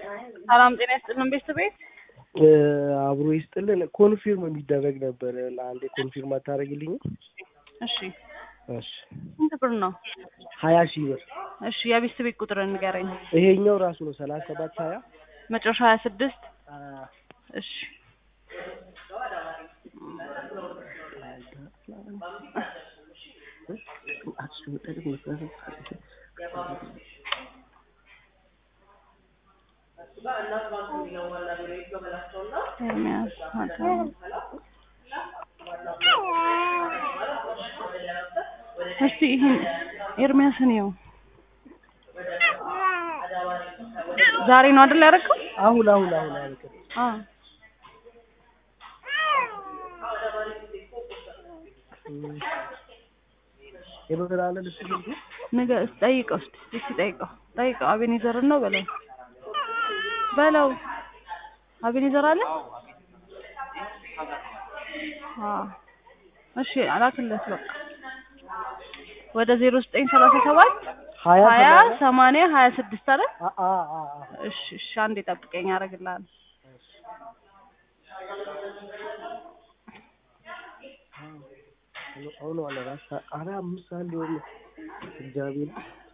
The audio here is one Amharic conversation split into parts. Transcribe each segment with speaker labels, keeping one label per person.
Speaker 1: ሰላም ጤና ይስጥልን ቤተሰቤት
Speaker 2: አብሮ ይስጥልን። ኮንፊርም የሚደረግ ነበር። ለአንዴ ኮንፊርም አታደርግልኝ?
Speaker 1: እሺ
Speaker 2: እሺ
Speaker 1: ስንት ብር ነው?
Speaker 2: ሀያ ሺህ ብር።
Speaker 1: እሺ የቤተሰብ ቤት ቁጥር ንገረኝ።
Speaker 2: ይሄኛው ራሱ ነው ሰላሳ ሰባት ሀያ
Speaker 1: መጨረሻ ሀያ ስድስት እሺ ኤርሚያስ አዳም። እስቲ ይህን ኤርሚያስን ይኸው ዛሬ ነው አይደል ያደረገው?
Speaker 2: አሁን አሁን አሁን አልከ
Speaker 1: አዎ
Speaker 2: የበገና አለ ልብስ ልብሱ
Speaker 1: ነገ ጠይቀው እስቲ እስቲ ጠይቀው ጠይቀው አቤኔዘርን ነው በለው በለው አቤኔዘር አለ አዎ እሺ አላክለት በቃ ወደ ዜሮ ዘጠኝ ሰላሳ ሰባት
Speaker 2: ሀያ
Speaker 1: ሀያ
Speaker 2: ሰማንያ
Speaker 1: ሰማንያ ሀያ ስድስት አይደል
Speaker 2: አ አ አ አ
Speaker 1: እሺ እሺ አንዴ ጠብቀኝ አደርግልሃለሁ
Speaker 2: አሁን አለ ራስ አረ አምስት ሰዓት ሊሆን ነው። እግዚአብሔር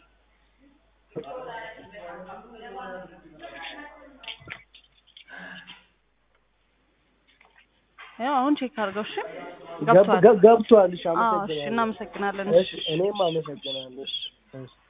Speaker 1: ያው አሁን ቼክ አድርገው እሺ
Speaker 2: ገብ-
Speaker 1: ገብቷል
Speaker 2: ገብ- ገብቷል። እሺ
Speaker 1: አዎ እሺ
Speaker 2: አመሰግናለሁ።
Speaker 1: እናመሰግናለን
Speaker 2: እሺ እኔም አመሰግናለሁ። እሺ እሺ